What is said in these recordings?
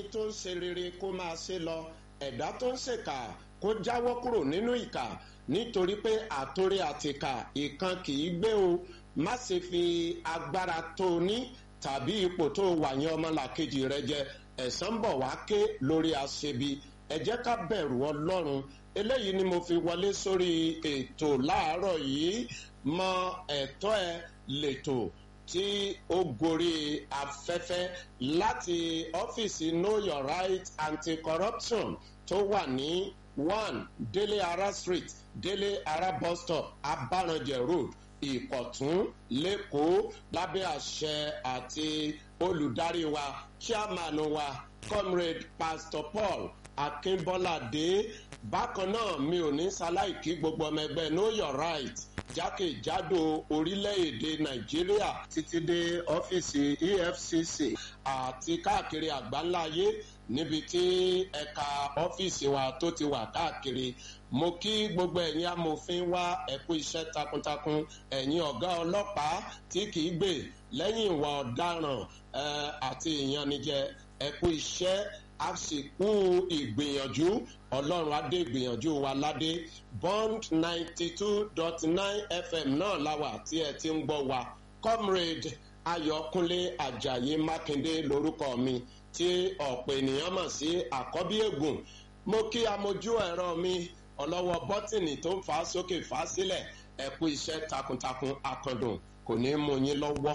tó ń ṣe rere kó máa ṣe lọ ẹ̀dá tó ń ṣèkà kó jáwọ́ kúrò nínú ìkà nítorí pé àtòrí àtìkà ìkan kì í gbé o má ṣe fi agbára tó o ní tàbí ipò tó o wà yẹn ọmọlàkejì rẹ jẹ ẹ̀san bọ̀ wá ké lórí aṣebi ẹ jẹ́ ká bẹ̀rù ọlọ́run eléyìí ni mo fi wọlé sórí ètò láàárọ̀ yìí mọ ẹ̀tọ́ ẹ lẹ́tọ̀ tí ó gorí afẹ́fẹ́ láti ọ́fíìsì know your right anti-corruption tó wà ní one délé ara street délé ara bus stop abaranjẹ road ìkọ̀tún lẹ́kọ̀ọ́ lábẹ́ àṣẹ àti olùdarí wa chairman wa comrade pastor paul akínbọ́ládé bákan náà mi ò ní ṣaláìkí gbogbo ọmọ ẹgbẹ́ know your right jákèjádò orílẹ̀-èdè nàìjíríà títí dé ọ́fíìsì efcc àti káàkiri àgbáńláyé níbi tí ẹ̀ka ọ́fíìsì wa tó ti wà káàkiri mo kí gbogbo ẹ̀yin amòfin wá ẹ̀kú iṣẹ́ takuntakun ẹ̀yin ọ̀gá ọlọ́pàá tí kìí gbè lẹ́yìn ìwà ọ̀daràn àti ìyanijẹ ẹ̀kú iṣẹ́ àsìkò ìgbìyànjú ọlọ́run adé ìgbìyànjú wa ládé bond ninety two dot nine fm náà láwà tí ẹ ti ń gbọ́ wa comrade ayọ̀kúnlé ajayi mákindé lórúkọ mi tí ọ̀pọ̀ ènìyàn mọ̀ sí àkọ́bí ègùn mo kí amójú ẹ̀rọ mi ọlọ́wọ́ bọ́tìnì tó ń fà á sókè fà á sílẹ̀ ẹ̀kú iṣẹ́ takuntakun akandùn kò ní mú yín lọ́wọ́.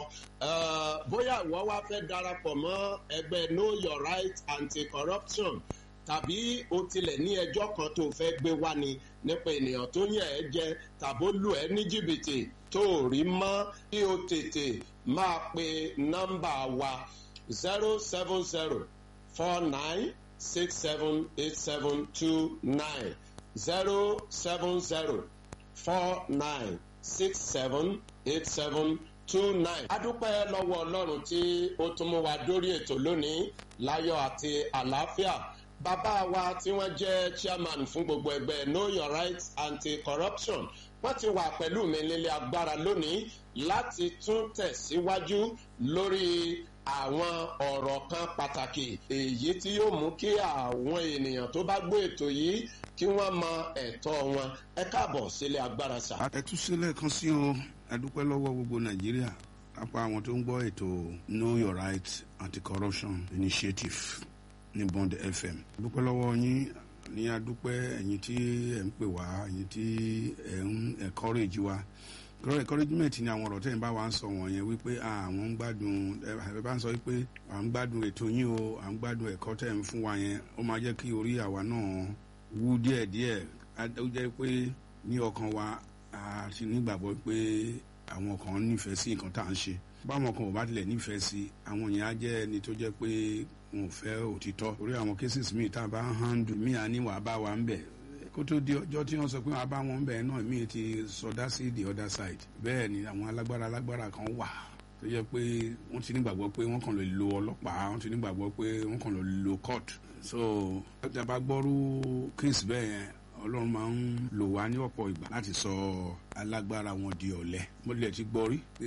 bóyá ìwọ wá fẹ́ darapọ̀ mọ́ ẹgbẹ́ know your right anti-corruption tàbí o tilẹ̀ ní ẹjọ́ kan tó fẹ́ gbé wá ni nípa ènìyàn tó yàn ẹ́ jẹ tàbó lù ẹ́ ní jìbìtì tó rí mọ́ kí o tètè máa pe nọ́mbà wa zero seven zero four nine six seven eight seven two nine zero seven zero four nine six seven eight seven two nine. adúpẹ́ lọ́wọ́ ọlọ́run tí ó tún mú wa dórí ètò lónìí láyọ̀ àti àlàáfíà bàbá wa tí wọ́n jẹ́ chairman fún gbogbo ẹgbẹ́ know your rights anti-corruption wọ́n ti wà pẹ̀lú mi nílé agbára lónìí láti tún tẹ̀síwájú lórí àwọn ọ̀rọ̀ kan pàtàkì èyí tí yóò mú kí àwọn ènìyàn tó bá gbé ètò yìí kí wọ́n mọ ẹ̀tọ́ wọn ẹ káàbọ̀ sílé agbára sá. ẹ tún sílẹ̀ kan sí o adúpẹ́ lọ́wọ́ gbogbo nàìjíríà apá àwọn tó ń gbọ́ ètò know your right anti-corruption initiative ní bond fm adúpẹ́ lọ́wọ́ yín ní adúpẹ́ ẹ̀yin tí ẹ̀ ń pè wá ẹ̀yin tí ẹ̀ ń encourage wa kọ́rọ́ encouragement ni àwọn ọ̀rọ̀ tẹ́yìn bá wa ń sọ wọ̀nyẹn wípé àwọn ń gbádùn ẹ bá ń sọ wípé à ń gbádùn ètò yín o à ń gbádùn ẹ̀kọ́ tẹ́ ń fún wa yẹn ó máa jẹ́ kí orí àwa náà wú díẹ̀díẹ̀ ó jẹ́ pé ní ọkàn wa àti nígbàgbọ́ pé àwọn kan nífẹ̀ẹ́ sí nǹkan tá à ń ṣe báwọn kan ò bá tilẹ̀ nífẹ̀ẹ́ sí àwọn yẹn á jẹ́ ẹni tó jẹ́ pé wọn ò fẹ́ òtítọ́ orí àwọn cases míì tá a bá ń handle míì á ní wàá bá wa ń bẹ̀ kó tó di ọjọ́ tí wọ́n sọ pé wàá bá wọn ń bẹ̀ náà míì ti sọdá sí the other side bẹ́ẹ̀ ni àwọn alágbára alágbára kan wà tó jẹ́ pé wọ́n ti nígbàgbọ́ pé wọ́n kàn lè lo ọlọ́pàá wọ́n ti nígbàgbọ́ pé wọ́n kàn lè lo court so ọjà bá gbọ́rú case bẹ́ẹ̀ yẹn ọlọ́run máa ń lò wá ní ọ̀pọ̀ ìgbà láti sọ alágbára wọn di ọ̀lẹ mo lè ti gbọ́ rí pé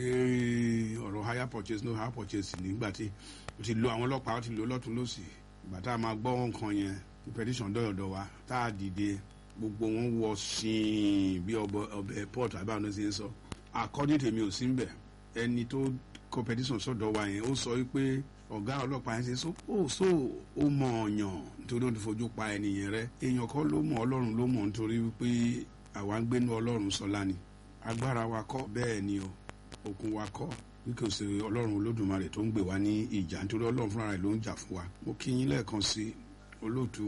ọ̀rọ̀ higher purchase no higher purchase nígbà tí o ti lo àwọn ọlọ́pàá o ti lo lọ́tún lọ́sì ìgbà tá a máa gbọ́ nǹkan yẹn ní petition dọ̀yọ̀dọ̀ wa tá a dìde gbogbo wọn wọ sín bí ọbẹ̀ port àbáwọn ṣe ń sọ according to mi ò sí ń bẹ̀ ẹni tó kọ petition sọ̀dọ̀ wa yẹn ó sọ pé ọ̀gá ọlọ́pàá yẹn ṣe so ó so ó mọ ọ̀yàn nítorí ó ti fojú pa ẹnìyẹn rẹ èèyàn kọ́ ló mọ ọlọ́run ló mọ̀ nítorí wípé àwa ń gbénu ọlọ́run sọlá ni agbára wa kọ́ bẹ́ẹ̀ ni o okun wa kọ́ bí kò sí ọlọ́run olódùmarè tó ń gbè wá ní ìjà nítorí ọlọ́run fúnra rẹ̀ ló ń jà fún wa mo kí yín lẹ́ẹ̀kan sí olóòtú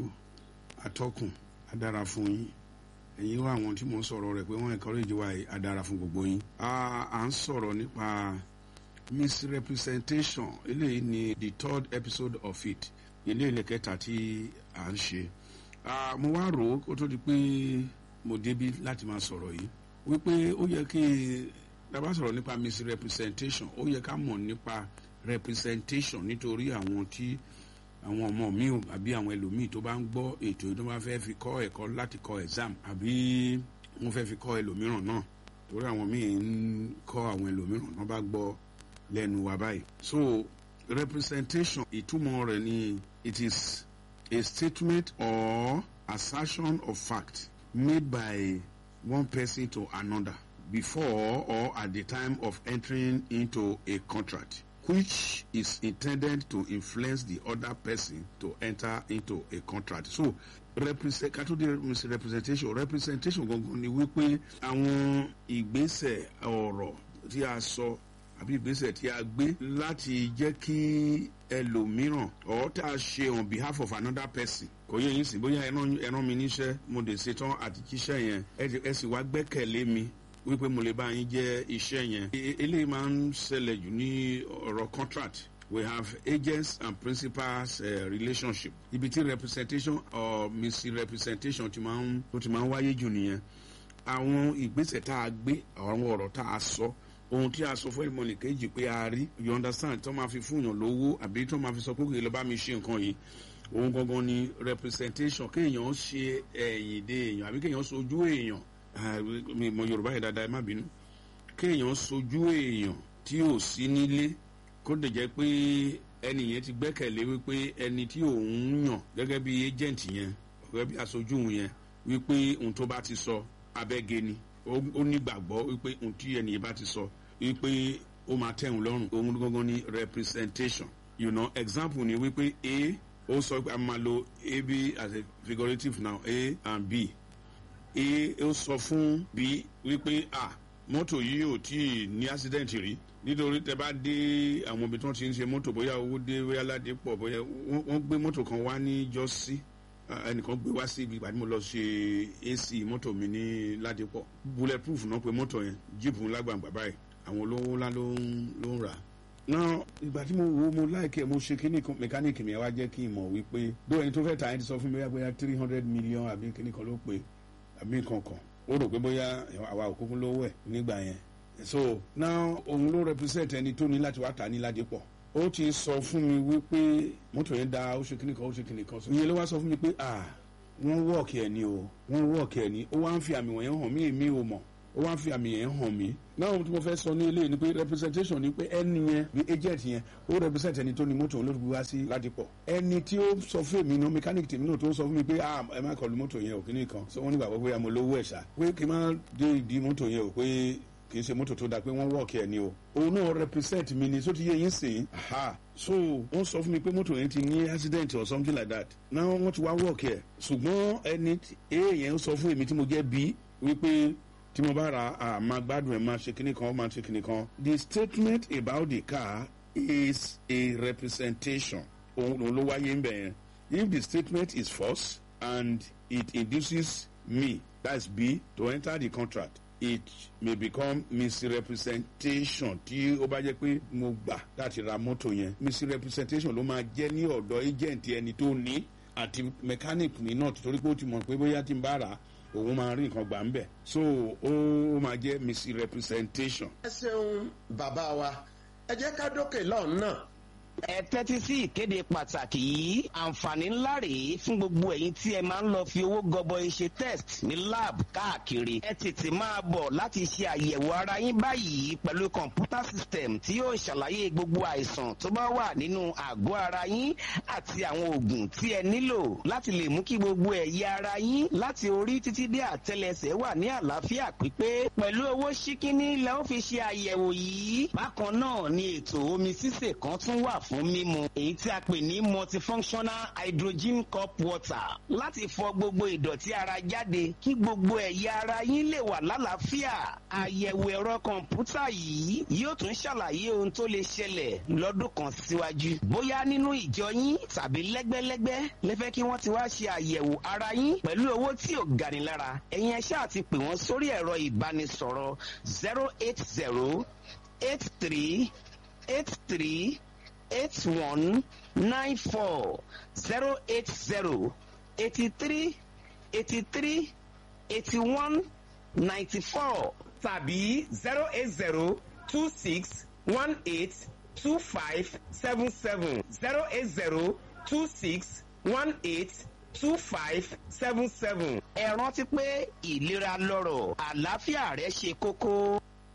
atọ́kùn adára fún yín ẹ̀yin wá àwọn tí mo ń sọ̀rọ̀ rẹ̀ pé wọ́n encourage wa adára fún gbogbo yín à ń sọ̀rọ̀ nípa misrepresentation eléyìí ni the third episode of it ilé ilẹ̀ kẹta tí à ń ṣe mo wá rò ó kó tó di pé mo débi láti máa sọ̀rọ̀ yìí wípé ó yẹ kí dábàá sọ̀rọ̀ nípa misrepresentation ó yẹ ká mọ̀ nípa representation nítorí àwọn tí àwọn ọmọ mi ò àbí àwọn ẹlòmíì tó bá ń gbọ́ ètò tó bá fẹ́ fi kọ́ ẹ̀kọ́ láti kọ́ exam àbí wọ́n fẹ́ fi kọ́ ẹlòmíràn náà torí àwọn míì ń kọ́ àwọn ẹlòmíràn náà bá gbọ́ lẹ́nu wa báyìí so representation ìtumọ̀ rẹ̀ ni it is a statement or assertion of fact made by one person to another before or at the time of entering into a contract which is intended to influence the other person to enter into a contract. So represent kátó dé representation representation gangan ni wípé àwọn ìgbésẹ̀ ọ̀rọ̀ tí a sọ àbí ìgbésẹ̀ tí a gbé láti jẹ́ kí ẹlòmíràn or tá a ṣe on behalf of another person kò yẹ yín sí bóyá ẹran mi níṣẹ́ mo lè ṣetán àti jíṣẹ́ yẹn ẹ sì wá gbẹ́kẹ̀lé mi wípé mo lè bá yín jẹ́ iṣẹ́ yẹn eléyìí máa ń ṣẹlẹ̀ jù ní ọ̀rọ̀ contract we have agents and principals uh, relationship ibi tí representation or misrepresentation ti máa ń tó ti máa ń wáyé jù nìyẹn àwọn ìgbésẹ̀ tá a gbé àwọn ọ̀rọ̀ tá a sọ ohun tí a sọ fún ìmọ̀lẹ̀ kejì pé a rí you understand tó máa fi fún yàn lówó àbí tó máa fi sọ pé kò lè bá mi ṣe nǹkan yìí ohun gangan ni representation kéèyàn ṣe ẹ̀yìn dé èèyàn àbí kéèyàn sojú èèyàn mi mọ yorùbá yẹn dáadáa ẹ má bínú kéèyàn sojú èèyàn tí ò sí nílé kó lè jẹ́ pé ẹni yẹn ti gbẹ́kẹ̀lé wípé ẹni tí òun yàn gẹ́gẹ́ bí agent yẹn gẹ́gẹ́ bí aṣojú òun yẹn wípé ohun tó bá ti sọ abẹ́gẹ́ ni ó nígbàgbọ́ wípé ohun tí ẹni yẹn bá ti sọ wípé ó máa tẹ̀hún lọ́rùn ohun gangan ni representation you know example ni wípé a ó sọ pé a máa lo a b as a figurative now a and b a ó sọ fún b wípé a mọ́tò yìí ò tí ì ní accident rí nítorí tẹ bá dé àwọn ibi tí wọ́n ti ń ṣe mọ́tò bóyá owó dé bóyá ládé pọ̀ bóyá wọ́n gbé mọ́tò kan wá ní jọ́sí ẹnìkan gbé wá sí ibi ìgbà tí mo lọ ṣe ac mọ́tò mi ní ládé pọ̀ bulletproof náà pé mọ́tò yẹn jíìpù lágbàǹgbà báyìí àwọn olówó ńlá ló ń rà náà ìgbà tí mo wo mo láìkẹ́ mo ṣe kíní mẹkáníìkì mi wá jẹ́ kí n mọ̀ wípé bí ẹni tó fẹ́ ta ẹni sọ fún mi bóyá three hundred million àbí kíní kan ló pé àbí nǹkan kan ó rò pé bóyá àwa òkúkú lówó ẹ̀ nígbà yẹn so now òun ló represent ẹni tó ní láti wá tà ní ládìpọ̀ ó ti sọ fún mi wípé mọ́tò yẹn da ó ṣe kíní kan ó ṣe kíní kan ìyẹn ló wá sọ fún mi pé ah wọ́n wọ́ọ̀kì ẹ̀ ni o wọ́n wọ́ọ̀kì ẹ̀ ni ó wá ń fi àmì wọ̀nyẹn hàn mí èmi ò mọ̀ ó wá ń fi àmì yẹn hàn mí náà tí mo fẹ́ sọ ní eléyìí ni pé representation ni pé ẹni yẹn bí agent yẹn ó represent ẹni tó ní mọ́tò olóògbé wá sí ládìpọ̀ ẹni tí ó sọ fún èmi náà mechanic tèmi náà tó sọ fún mi pé ah ẹ má kọlu mọ́tò yẹn ò kíní kan so wọ́n nígbà pé àmọ́ lówó ẹ̀ ṣá pé kí n má dé ìdí mọ́tò yẹn ò pé kì í ṣe mọ́tò tó dáa pé wọ́n wọ́ọ̀kì ẹ̀ ni o òun náà represent mi ni so ti yé yín sìn aha so wọ́n sọ fún mi pé mọ́tò yẹn ti ní accident or something like that náà wọ́n ti wá wọ́ọ̀kì ẹ̀ ṣùgbọ́n ẹni èèyàn sọ fún èmi tí mo jẹ́ bí wípé tí mo bá ra a máa gbádùn ẹ̀ máa ṣe kíní kan máa ṣe kíní kan the statement about the car is a representation òun ló wáyé ń bẹ̀ yẹn if the statement is false and it induces me that's b to enter the contract it may become misrepresentation tí ó bá jẹ́ pé mo gbà láti ra mọ́tò yẹn misrepresentation ló máa jẹ́ ní ọ̀dọ̀ agent ẹni tó ní àti mechanic ní náà torí pé ó ti mọ̀ pé bóyá tí n bá rà òun máa rí nǹkan gbà ń bẹ̀ so ó máa jẹ́ misrepresentation. ẹ ṣeun bàbá wa ẹ jẹ́ ká dókè lọ́hùn náà ẹ tẹ́tí sí ìkéde pàtàkì yìí àǹfààní ńlá rèé fún gbogbo ẹ̀yin tí ẹ máa ń lọ fi owó gọbọi ṣe test ní lab káàkiri ẹ tètè máa bọ̀ láti ṣe àyẹ̀wò ara yín báyìí pẹ̀lú kọ̀ǹpútà system tí yóò ṣàlàyé gbogbo àìsàn tó bá wà nínú àgọ́ ara yín àti àwọn oògùn tí ẹ nílò láti lè mú kí gbogbo ẹ̀yà ara yín láti orí títí dé àtẹlẹsẹ̀ wà ní àlàáfíà pípé pẹ̀lú owó ṣíkíní lẹ́ ó fi ṣe àyẹ̀wò yìí bákan náà ni ètò omi sísè kan tún wà fún mímu èyí tí a pè ní multifunctional hydrogen cup water láti fọ gbogbo ìdọ̀tí ara jáde kí gbogbo ẹ̀yà ara yín lè wà lálàáfíà àyẹ̀wò ẹ̀rọ kọ̀ǹpútà yìí yóò tún ṣàlàyé ohun tó lè ṣẹlẹ̀ lọ́dún kan síwájú bóyá nínú ìjọ yín tàbí lẹ́gbẹ́lẹ́gbẹ́ lẹ́fẹ́ kí wọ́n ti wá ṣe àyẹ̀wò ara yín pẹ̀lú owó tí ò gani lára ẹ̀yin ẹ ṣáà ti pè wọ́n sórí ẹ̀rọ ìbánisọ̀rọ̀ zero eight zero eight three eight three eight one nine four zero eight zero eighty three eighty three eighty one ninety four tàbí zero eight zero two six one eight two five seven seven zero eight zero two six one eight two five seven seven. ẹ rántí pé ìlera lọ́rọ̀ àlàáfíà rẹ ṣe kókó.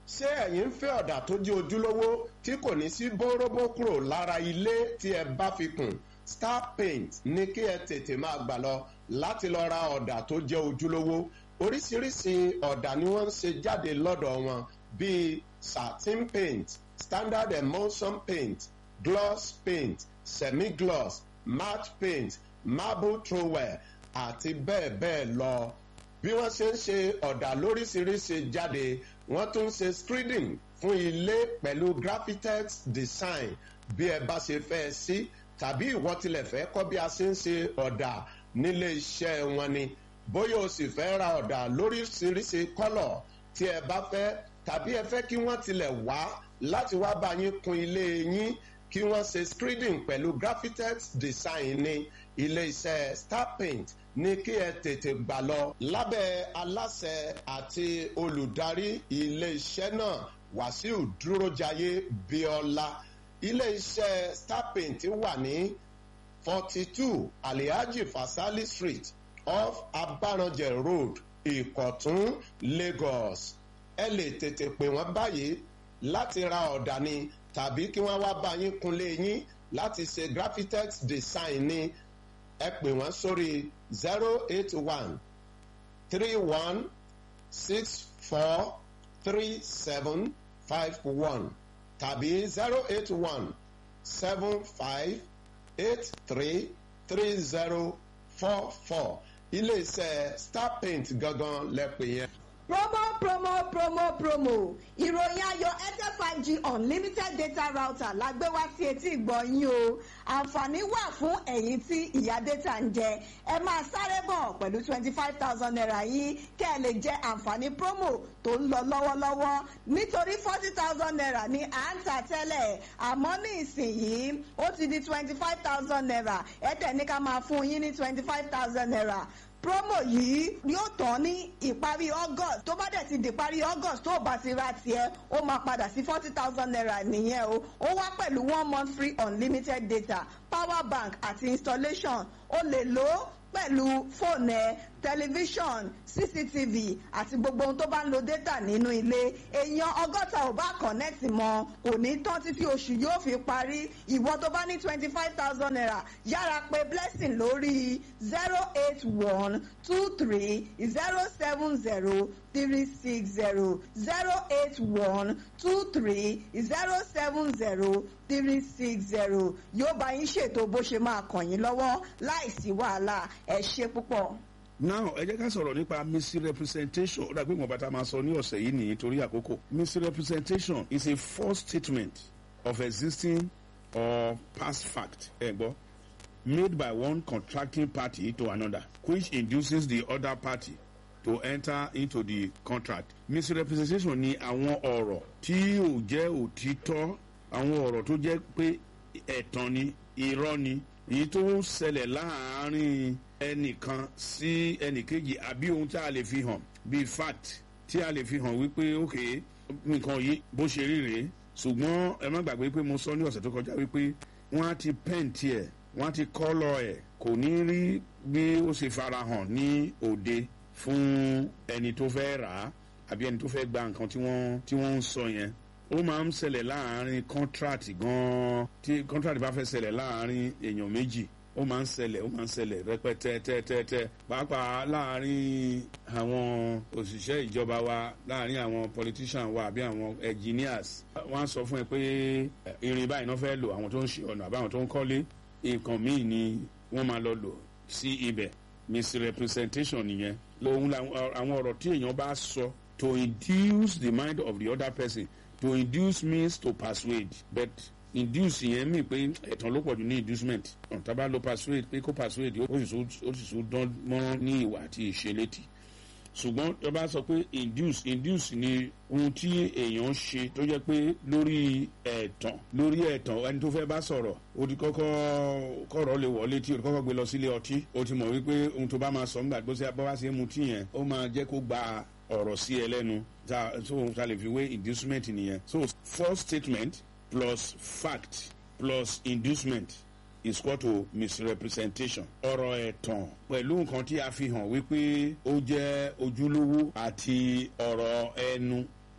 ṣé ẹ̀yin ń fẹ́ ọ̀dà tó jẹ́ ojúlówó tí kò ní sí bóróbó kúrò lára ilé tí ẹ bá fi kùn star paint ní kí ẹ tètè máa gbà lọ láti lọ ra ọ̀dà tó jẹ́ ojúlówó oríṣiríṣi ọ̀dà ni wọ́n ń ṣe jáde lọ́dọ̀ wọn bíi satin paint standard emulsion paint gloss paint semi-gloss matte paint marble trowel àti bẹ́ẹ̀ bẹ́ẹ̀ lọ bí wọ́n ṣe ń ṣe ọ̀dà lóríṣiríṣi jáde wọ́n tún ń ṣe screening fún ilé pẹ̀lú graphitex design bí ẹ bá ṣe fẹ́ sí tàbí ìwọ tilẹ̀ fẹ́ kọ́ bí a ṣe ń ṣe ọ̀dà nílé iṣẹ́ wọn ni bóyá o sì fẹ́ ra ọ̀dà lóríṣiríṣi kọ́lọ̀ tí ẹ bá fẹ́ tàbí ẹ fẹ́ kí wọ́n tilẹ̀ wá láti wá bá yín kun ilé yín kí wọ́n ṣe screening pẹ̀lú graphitex design ní ilé iṣẹ́ star paint ní kí ẹ tètè gbà lọ lábẹ́ aláṣẹ àti olùdarí ilé iṣẹ́ náà wàsíù dúrójayé bíọ́lá ilé iṣẹ́ star paint wà ní forty two alihaji fasali street off abaranjẹ road ìkọ̀tún lagos ẹ lè tètè pè wọ́n báyìí láti ra ọ̀dà ni tàbí kí wọ́n wá bá yín kunlé yín láti ṣe graphitex design ni ẹ pè wọ́n sórí zero eight one three one six four three seven five one tàbí zero eight one seven five eight three three zero four four iléeṣẹ́ star paint gangan lẹ́pẹ̀ yẹn. promo promo promo promo ìròyìn ayọ̀ airtel five g unlimited data router la gbé wá sí etí ìgbọ́ yín o àǹfààní wà fún ẹ̀yin tí ìyá data ń jẹ ẹ máa sáré bọ̀ pẹ̀lú twenty five thousand naira yín kẹ́ ẹ lè jẹ àǹfààní promo tó ń lọ lọ́wọ́lọ́wọ́ nítorí forty thousand naira ni à ń tà tẹ́lẹ̀ àmọ́ ní ìsinyìí ó ti di twenty five thousand naira airtel ní ká máa fún yín ní twenty five thousand naira promo yìí yóò tán ní ìparí august tó bá dẹ̀ ti di ìparí august tó bá ti ra tiẹ̀ ó máa padà sí forty thousand naira nìyẹn o ó wá pẹ̀lú one month free unlimited data power bank àti installation o lè lò ó pẹ̀lú fóònù ẹ tẹlifíṣọ̀n cctv àti gbogbo ohun tó bá ń lo data nínú ilé èèyàn ọgọ́ta ò bá kọ̀nẹ́ẹ̀tì mọ́ kò ní tán títí oṣù yóò fi parí ìwọ tó bá ní twenty five thousand naira yára pé blessing lórí zero eight one two three zero seven zero three six zero zero eight one two three zero seven zero three six zero yóò bá yín ṣètò bó ṣe máa kàn yín lọ́wọ́ láìsí wàhálà ẹ ṣe púpọ̀. now ẹ jẹ́ ká sọ̀rọ̀ nípa misrepresentation ó dàgbé ìwọ̀n bàtà máa sọ ní ọ̀sẹ̀ yìí nìyí torí àkókò misrepresentation is a false statement of existing or past fact ẹ gbọ́ made by one contracting party to another which induces the other party to enter into the contract misrepresentation ni àwọn ọ̀rọ̀ tí ò jẹ́ òtítọ́ àwọn ọ̀rọ̀ tó jẹ́ pé ẹ̀tàn ni irọ́ ni èyí tó ń ṣẹlẹ̀ láàárín ẹnìkan sí ẹnìkejì àbí ohun tí a lè fi hàn bíi fact tí a lè fi hàn wípé ok nǹkan yìí bó ṣe rí rèé ṣùgbọ́n ẹ má gbàgbé pé mo sọ ní ọ̀sẹ̀ tó kọjá wípé wọ́n á ti pẹ́ǹtì ẹ̀ wọ́n á ti kọ́lọ̀ ẹ̀ kò ní rí bí ó ṣe farahàn ní òde fún ẹni tó fẹ́ rà á àbí ẹni tó fẹ́ gba nǹkan tí wọ́n tí wọ́n ń sọ yẹn ó máa ń ṣẹlẹ̀ láàárín contract gan-an tí contract bá fẹ́ ṣẹlẹ̀ láàárín èèyàn méjì ó máa ń ṣẹlẹ̀ ó máa ń ṣẹlẹ̀ rẹpẹtẹ tẹ́tẹ́tẹ́ pàápàá láàárín àwọn òṣìṣẹ́ ìjọba wa láàárín àwọn politician wa àbí àwọn engineers wọ́n á sọ fún ẹ pé irin báyìí náà fẹ́ lò àwọn tó ń ṣe ọ̀nà àbáwọn tó ń kọ́lé nǹkan míì ni wọ́n máa lọ lò sí ibẹ̀ misrepresentation nìyẹn lòun àwọn ọ̀rọ̀ tí èèyàn bá sọ to induce the mind of the other person to induce means to persuade but induce yẹn mi pé ẹ̀tàn ló pọ̀jù ní inducement tábà ló persuade pé kó persuade ó sì tún dán mọ́rán ní ìwà àti ìṣelétí ṣùgbọ́n tó bá sọ pé induce induce ni ohun tí èèyàn ṣe tó jẹ́ pé lórí ẹ̀tàn lórí ẹ̀tàn ẹni tó fẹ́ bá sọ̀rọ̀ ó ti kọ́kọ́ kọ̀rọ̀ lè wọlé tí ó ti kọ́kọ́ gbé lọ sílé ọtí ó ti mọ̀ wípé ohun tó bá máa sọ nígbà tó ṣe bá wá sí mu tí yẹn ó máa jẹ́ kó gba ọ̀rọ̀ sí ẹ lẹ́nu so ta lè fi wé inducement nìyẹn so false statement plus fact plus inducement is equal to misrepresentation. ọ̀rọ̀ ẹ̀tàn pẹ̀lú nǹkan tí a fi hàn wípé ó jẹ́ ojúlówó àti ọ̀rọ̀ ẹnu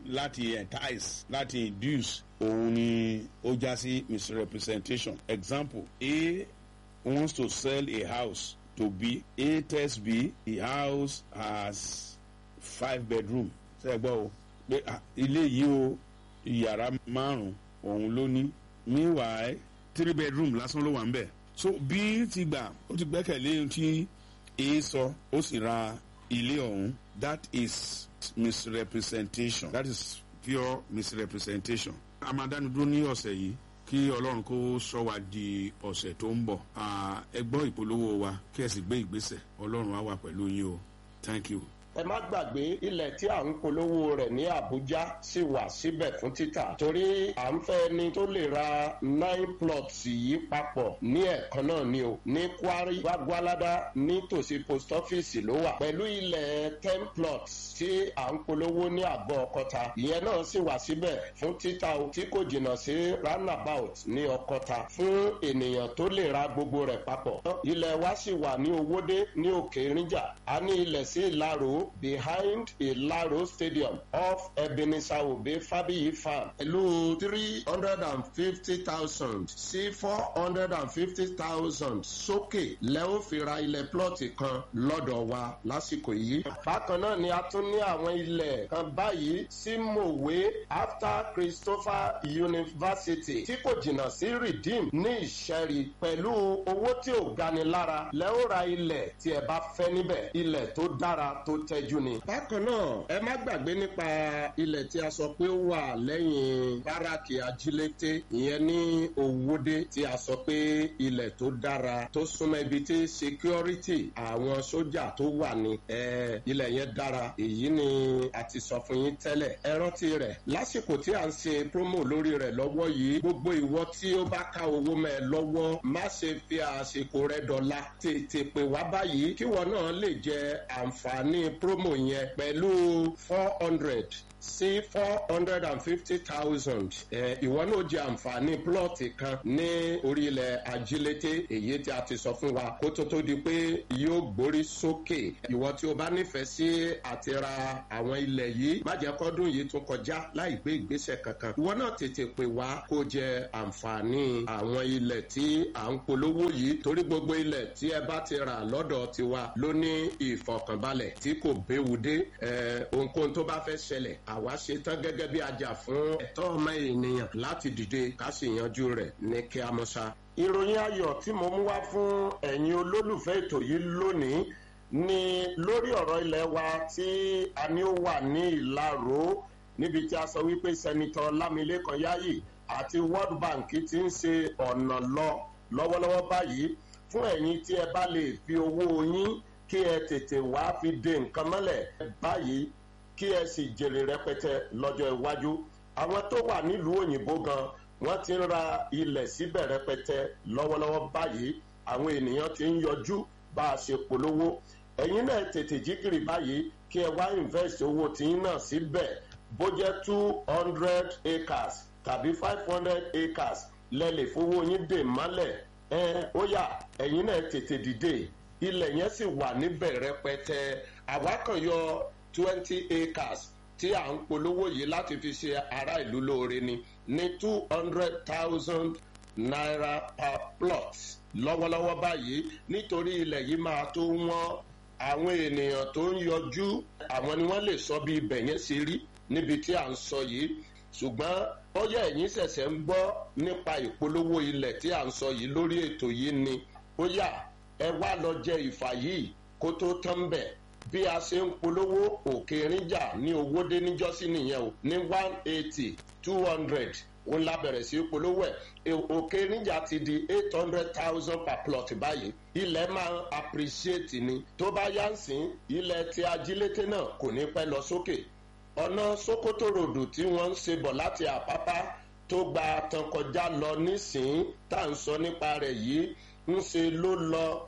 láti entice láti induce òun ni ó já sí misrepresentation example a wants to sell a house to b a tells b the house has five bedroom ṣe gbọ́ o pé ilé yìí o yàrá márùn òun ló ní meanwhile three bedroom lásán ló wà ń bẹ̀ so b ti gbà ó ti gbẹ́kẹ̀lé tí a sọ ó sì ra ilé ọ̀hún that is misrepresentation that is pure misrepresentation a máa dánu dúró ní ọ̀sẹ̀ yìí kí ọlọ́run kó sọ wa di ọ̀sẹ̀ tó ń bọ̀ ẹ gbọ́ ìpolówó wa kí ẹ sì gbé ìgbésẹ̀ ọlọ́run á wà pẹ̀lú yín o thank you ẹ má gbàgbé ilẹ̀ tí à ń polówó rẹ̀ ní àbújá sì wà síbẹ̀ fún títà torí à ń fẹ́ ni tó lè ra nine plots yìí papọ̀ ní ẹ̀kan náà ni o ní kwari gbagbalada nítòsí post office ló wà pẹ̀lú ilẹ̀ ten plots tí à ń polówó ní àgọ́ ọkọta ìyẹn náà sì wà síbẹ̀ fún títà o tí kò jìnnà sí roundabout ní ọkọta fún ènìyàn tó lè ra gbogbo rẹ̀ papọ̀ ilẹ̀ wa sì wà ní owódé ní òkè ríjà a ní ilẹ̀ sí ìlàrò behind Ilaro Stadium off Ebenezer Obe Fabiyi Farm. Pẹ̀lú three hundred and fifty thousand sí four hundred and fifty thousand sókè lẹ́wọ́n fi ra ilẹ̀ plọ́ọ̀tì kan lọ́dọ̀ wa lásìkò yìí. Bákan náà ni a tún ní àwọn ilẹ̀ kan báyìí sí Mòwe after Christopher University tí kò jìnnà sí Redeem ní Ìṣẹ́rí pẹ̀lú owó tí ò gani lára lẹ́wọ́n ra ilẹ̀ tí ẹ bá fẹ́ níbẹ̀ ilẹ̀ tó dára tó tẹ́ tẹ́jú ni. bákan náà ẹ má gbàgbé nípa ilẹ̀ tí a sọ pé ó wà lẹ́yìn báràkì ajílété ìyẹn ní òwúdé tí a sọ pé ilẹ̀ tó dára tó súnmọ́ ibi tí security àwọn sójà tó wà ní ilẹ̀ yẹn dára èyí ni a ti sọ fún yín tẹ́lẹ̀ ẹ rántí rẹ̀ lásìkò tí a ń ṣe promo lórí rẹ̀ lọ́wọ́ yìí gbogbo ìwọ tí ó bá ká owó mẹ́ ẹ lọ́wọ́ má ṣe fi àsìkò rẹ dọ̀la tètè pè wá báyìí kíwọ náà lè jẹ àǹfààní promo yẹn pẹ̀lú four hundred sí four hundred and fifty thousand ìwọ náà jẹ àǹfààní plọ́ọ̀tì kan ní orílẹ̀ ajílété èyí tí a ti sọ fún wa kó tó tó di pé yóò gbórí sókè ìwọ tí o bá nífẹ̀ẹ́ sí àti ra àwọn ilẹ̀ yìí má jẹ́ kọ́dún yìí tún kọjá láì gbé ìgbésẹ̀ kankan ìwọ náà tètè pè wá kó jẹ àǹfààní àwọn ilẹ̀ tí à ń polówó yìí torí gbogbo ilẹ̀ tí ẹ bá ti rà lọ́dọ̀ tiwa ló ní ìfọ̀kànbalẹ̀ tí kò béwu dé ohunkóhun tó bá fẹ́ ṣẹlẹ̀ àwa ṣe tán gẹ́gẹ́ bí ajá fún ẹ̀tọ́ ọmọ ènìyàn láti dìde ká sì yanjú rẹ̀ ní kí a mọ̀ ṣá. ìròyìn ayọ̀ tí mo mú wá fún ẹ̀yin olólùfẹ́ ètò yìí lónìí ni lórí ọ̀rọ̀ ilẹ̀ wa tí a ní ó wà ní ìlàró níbi tí a sọ wípé sẹ́nitọ́ lámilékan yáyì àti world bank ti ń ṣe ọ̀nà lọ lọ́wọ́lọ́wọ́ báyìí fún ẹ̀yin tí ẹ bá lè fi owó yín kí ẹ tètè wá fi de nǹkan mọ́lẹ̀ báyìí kí ẹ sì jèrè rẹpẹtẹ lọ́jọ́ iwájú àwọn tó wà nílùú òyìnbó gan wọ́n ti ń ra ilẹ̀ síbẹ̀ rẹpẹtẹ lọ́wọ́lọ́wọ́ báyìí àwọn ènìyàn ti ń yọjú bá a ṣe polówó ẹ̀yin náà tètè jígìrì báyìí kí ẹ wá invest owó tiyín náà síbẹ̀ bó jẹ́ two hundred acres tàbí five hundred acres lẹ́lẹ̀ fowó yín dè mọ́lẹ̀ ẹ ó yá ẹ̀yin náà tètè dìde ilẹ̀ yẹn sì wà níbẹ̀ rẹpẹtẹ àwa kan yọ twenty acres tí à ń polówó yìí láti fi ṣe ará ìlú lóore ni ní two hundred thousand naira per plot lọ́wọ́lọ́wọ́ báyìí nítorí ilẹ̀ yìí máa tó wọ́n àwọn ènìyàn tó ń yọjú àwọn ni wọ́n lè sọ bí ibẹ̀ yẹn ṣe rí níbi tí à ń sọ yìí ṣùgbọ́n ó yẹ ẹ̀yin ṣẹ̀ṣẹ̀ ń gbọ́ nípa ìpolówó ilẹ̀ tí à ń sọ yìí lórí ètò yìí ni ó yà ẹ wá lọ jẹ ìfà yìí kó tó tán bẹ̀ bí a ṣe ń polówó òkè ríjà ní owó dé níjọ́sí nìyẹn o ní one eighty two hundred òun la bẹ̀rẹ̀ sí polówó ẹ̀ òkè ríjà ti di eight hundred thousand per plot báyìí ilẹ̀ máa ń appreciate ni tó bá yá ń sìn ilẹ̀ tí ajílété náà kò ní pẹ́ lọ sókè ọ̀nà sokoto ròdù tí wọ́n ń ṣe bọ̀ láti àpápá tó gba tán kọjá lọ nísìnyí tá à ń sọ nípa rẹ̀ yìí ń ṣe ló lọ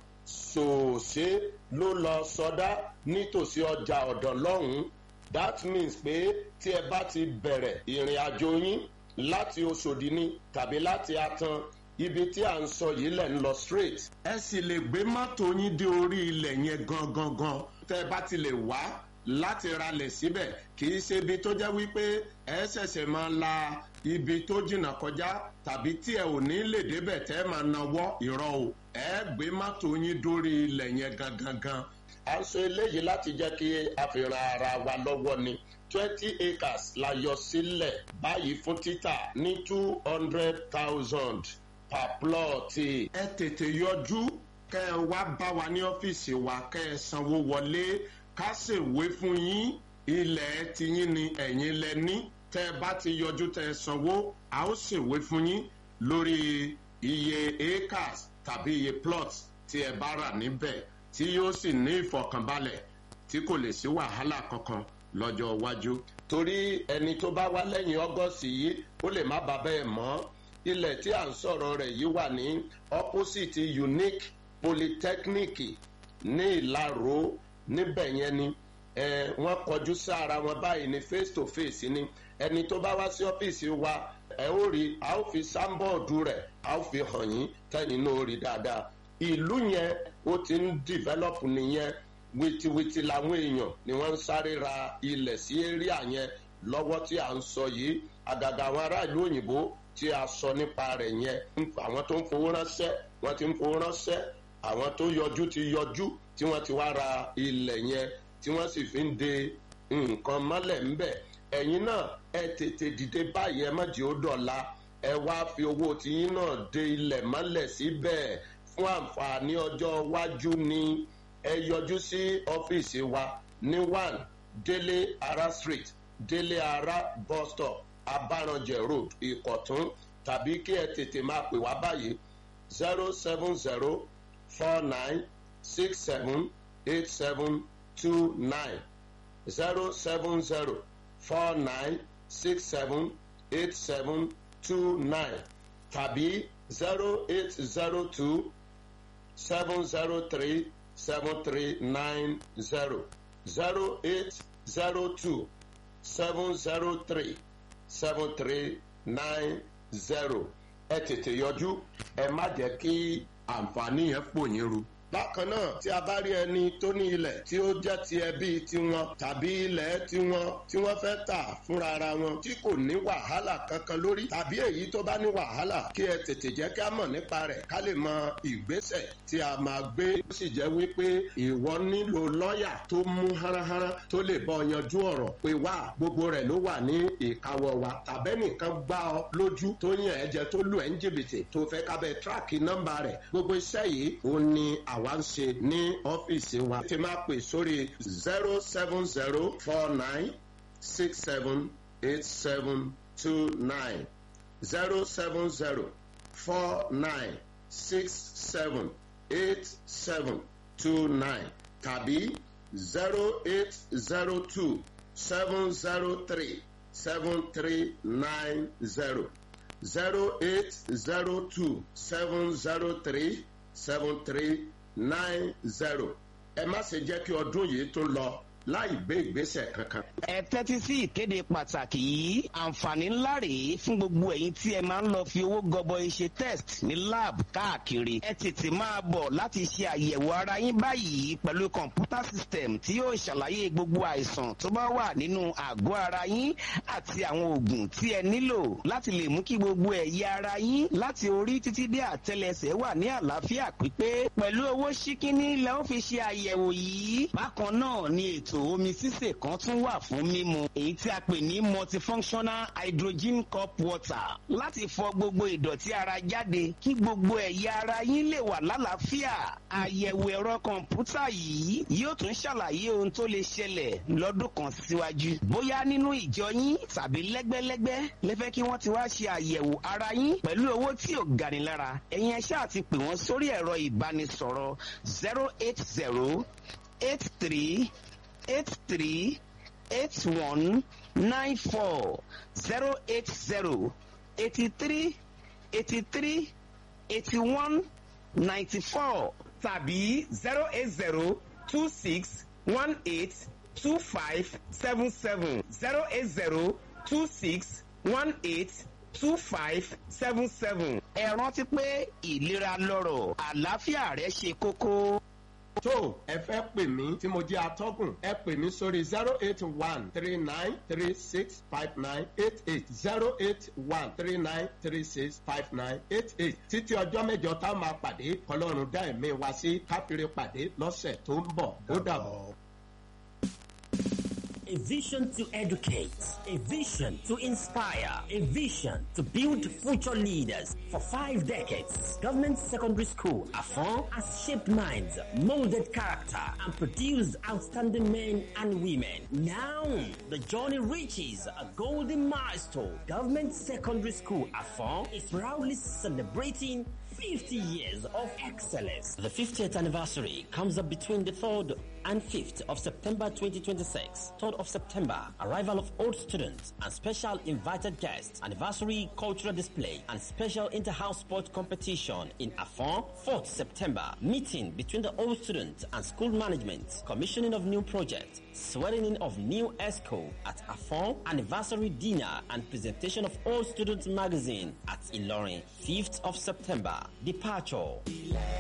sòòṣe ló lọ sọdá nítòsí ọjà ọ̀dàn lọ́hùn-ún that means pé tí ẹ bá ti bẹ̀rẹ̀ ìrìn àjò yín láti oṣòdì ni tàbí láti atan ibi tí à ń sọ yìí lẹ̀ ń lọ straight. ẹ sì lè gbé mọ́tò yín dé orí ilẹ̀ yẹn gangan gan tẹ́ ẹ bá ti lè wá láti ralẹ̀ síbẹ̀ kì í ṣe ibi tó jẹ́ wípé ẹ ṣẹ̀ṣẹ̀ máa la ibi tó jìnnà kọjá tàbí tí ẹ ò ní lè débẹ̀ tẹ́ máa nawọ́ ìrọ̀ o ẹ gbé mọ́tò yín dórí ilẹ̀ yẹn gangan gan. a ń sọ eléyìí láti jẹ́ kí a fi ran ara wa lọ́wọ́ ni twenty acres la yọ sílẹ̀ báyìí fún títà ní two hundred thousand per plot. ẹ tètè yọjú kẹ́ ẹ wá bá wa ní ọ́fíìsì wa kẹ́ ẹ sanwó wọlé ká ṣèwé fún yín ilẹ̀ tiyín ni ẹ̀yin lẹ ní tẹ́ ẹ bá ti yọjú tẹ́ ẹ sanwó a ó ṣèwé fún yín lórí iye acres tàbí iye plots tí ẹ bá rà níbẹ̀ tí yóò sì ní ìfọkànbalẹ̀ tí kò lè sí wàhálà kankan lọ́jọ́ iwájú. torí ẹni tó bá wá lẹ́yìn ọ́gọ́sì yìí ó lè má bàa bẹ́ẹ̀ mọ́ ilẹ̀ tí à ń sọ̀rọ̀ rẹ̀ yìí wà ní opposite unique polytechnic ní ìlàró níbẹ̀ yẹn ni wọ́n kọjú sára wọn báyìí ní face to face ni ẹni tó bá wá sí ọ́fíìsì wa ẹ ó rí a ó fi sáńbọ̀ọ̀dù rẹ̀ a ó fi hàn yín tẹ́yìn náà ó rí dáadáa ìlú yẹn ó ti ń develop nìyẹn wìtìwìtì làwọn èèyàn ni wọ́n ń sáré ra ilẹ̀ sí area yẹn lọ́wọ́ tí à ń sọ yìí àgàgà àwọn aráàlú òyìnbó tí a sọ nípa rẹ̀ yẹn àwọn tó ń fowó ránṣẹ́ wọ́n ti ń fowó ránṣẹ́ àwọn tó yọjú ti yọjú tí wọ́n ti wá ra ilẹ̀ yẹn tí wọ́n sì fi ń de nǹkan mọ́lẹ̀ ńbẹ̀ ẹ̀yin náà ẹ tètè dìde báyìí ẹ má jẹ́ ó dọ̀la ẹ wá fi owó tiyín náà de ilẹ̀ mọ́lẹ̀ síbẹ̀ fún àǹfààní ọjọ́ iwájú ni ẹ yọjú sí ọ́fíìsì wa ní one délé ara street délé ara bus stop abaranjẹ road ìkọ̀tún tàbí kí ẹ tètè máa pè wá báyìí zero seven zero four nine six seven eight seven two nine zero seven zero four nine six seven eight seven two nine tàbí zero eight zero two seven zero three seven three nine zero zero eight zero two seven zero three seven three nine zero ẹ tètè yọjú ẹ má jẹ́ kí àǹfààní yẹn pò yín ru bákan náà tí a bá rí ẹni tó ní ilẹ̀ tí ó jẹ́ ti ẹbí tiwọn tàbí ilẹ̀ tiwọn tí wọ́n fẹ́ tà fúnra ara wọn tí kò ní wàhálà kankan lórí tàbí èyí tó bá ní wàhálà kí ẹ tètè jẹ́ kí a mọ̀ nípa rẹ̀ ká lè mọ ìgbésẹ̀ tí a máa gbé ó sì jẹ́ wípé ìwọ nílò lọ́ọ̀yà tó mú háráhárá tó lè bọ́ yanjú ọ̀rọ̀ pé wá gbogbo rẹ̀ ló wà ní ìkáwọ́ wa tàbẹ́nìkan gbá ọ lójú tó yàn ẹ́ jẹ tó lù ẹ́ ń jìbìtì tó fẹ́ kábẹ́ tíráàkì nọ́mbà rẹ̀ gbogbo iṣẹ́ yìí ó ní àwa ń ṣe ní ọ́fíìsì wa. ti máa pè sórí zero seven zero four nine six seven eight seven two nine zero seven zero four nine six seven eight seven two nine tàbí zero eight zero two seven zero three seven three nine zero zero eight zero two seven zero three seven three nine zero ẹ má ṣe jẹ́ kí ọdún yìí tó lọ láì gbé ìgbésẹ̀ kankan. ẹ tẹ́tí sí ìkéde pàtàkì yìí àǹfààní ńlá rèé fún gbogbo ẹ̀yin tí ẹ máa ń lọ fi owó gọbọi ṣe test ní lab káàkiri ẹ tètè máa bọ̀ láti ṣe àyẹ̀wò ara yín báyìí pẹ̀lú kọ̀ǹpútà system tí yóò ṣàlàyé gbogbo àìsàn tó bá wà nínú àgọ́ ara yín àti àwọn oògùn tí ẹ nílò láti lè mú kí gbogbo ẹ̀yà ara yín láti orí títí dé àtẹlẹsẹ̀ wà ní àlàáfíà pípé pẹ̀lú owó ṣíkíní lẹ́ ó fi ṣe àyẹ̀wò yìí bákan náà ni ètò ètò omi sísè kan tún wà fún mímu èyí tí a pè ní multifunctional hydrogen cup water láti fọ gbogbo ìdọ̀tí ara jáde kí gbogbo ẹ̀yà ara yín lè wà lálàáfíà àyẹ̀wò ẹ̀rọ kọ̀ǹpútà yìí yóò tún ṣàlàyé ohun tó lè ṣẹlẹ̀ lọ́dún kan síwájú bóyá nínú ìjọ yín tàbí lẹ́gbẹ́lẹ́gbẹ́ lẹ́fẹ́ kí wọ́n ti wá ṣe àyẹ̀wò ara yín pẹ̀lú owó tí ò gani lára ẹ̀yin ẹ ṣáà ti pè wọ́n sórí ẹ̀rọ ìbánisọ̀rọ̀ zero eight zero eight three eight three eight one nine four zero eight zero eighty three eighty three eighty one ninety four tàbí zero eight zero two six one eight two five seven seven zero eight zero two six one eight two five seven seven. ẹ rántí pé ìlera lọ́rọ̀ àlàáfíà rẹ ṣe kókó. tó ẹ fẹ́ pè mí tí mo jẹ́ atọ́kùn ẹ pè mí sórí zero eight one three nine three six five nine eight eight zero eight one three nine three six five nine eight eight títí ọjọ́ mẹ́jọ tá a máa pàdé kọlọ́run dá ẹ̀mí wa sí káfíńrẹ́ pàdé lọ́sẹ̀ tó ń bọ̀ ó dàbọ̀. A vision to educate, a vision to inspire, a vision to build future leaders. For five decades, Government Secondary School, Afon, has shaped minds, molded character, and produced outstanding men and women. Now, the journey reaches a golden milestone. Government Secondary School, Afon, is proudly celebrating 50 years of excellence. The 50th anniversary comes up between the 3rd and 5th of September 2026. 3rd of September, arrival of old students and special invited guests, anniversary cultural display and special inter-house sport competition in Afon. 4th September, meeting between the old students and school management, commissioning of new projects, swearing in of new ESCO at Afon, anniversary dinner and presentation of Old Students magazine at Ilorin. 5th of September, departure.